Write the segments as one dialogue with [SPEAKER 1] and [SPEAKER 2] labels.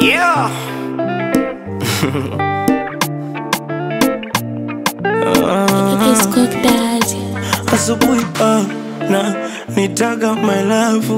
[SPEAKER 1] Yeah.
[SPEAKER 2] It's Cook Daddy.
[SPEAKER 3] asubuhi ah, na nitaga my love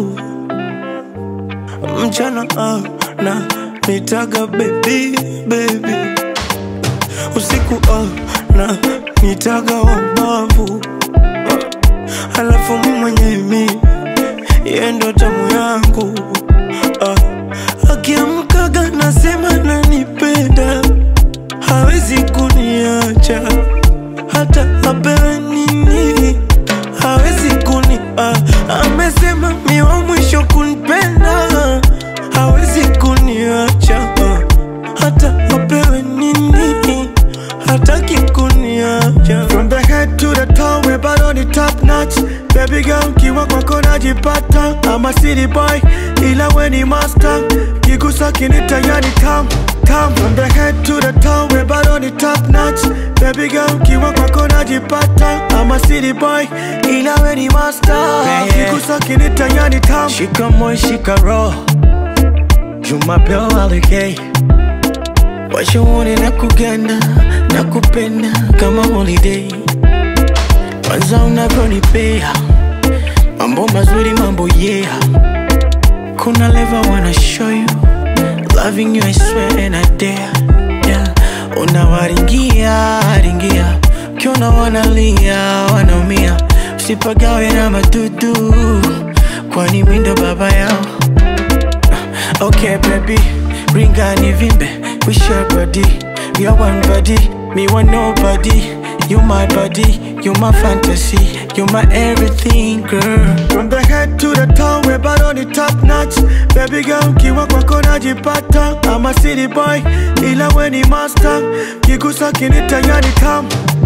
[SPEAKER 3] mchana ah, na nitaga baby baby usiku ah, na nitaga wabavu ah, alafu mi mwenye mi yendo tamu yangu ah, akiamkaga nasema nanipenda hawezi kuniacha hata apewe nini hawezi kuni ah, amesema mi wa mwisho kunipenda hawezi kuniacha ah, hata apewe nini hataki kuniacha
[SPEAKER 4] From the head to the toe, we bado ni top notch Baby girl, kiwa kwako najipata I'm a city boy, ila we ni master Kigusa kinita yani tam, tam From the head to the toe, we bado ni top notch Baby girl, kiwa kwako najipata I'm a city boy, ila we ni master Kigusa kinita yani tam
[SPEAKER 3] shika moyo shika roho jumapeo alikei washauri na kuganda na kupenda kama holiday kwanza unavyonipea mambo mazuri mambo yeah kuna leva wanna show you loving you I swear and I dare yeah. unawaringia ringia ukiona wanalia wanaumia usipagawe na madudu kwani mindo baba yao Okay, baby, ring and vimbe. We share body, we are one body. Me want nobody. You my body, you my fantasy, you my everything, girl.
[SPEAKER 4] From the head to the toe, we bado ni top notch Baby girl, kiwa kwako najipata I'm a city boy, ila we ni master Kigusa kinita yani tam,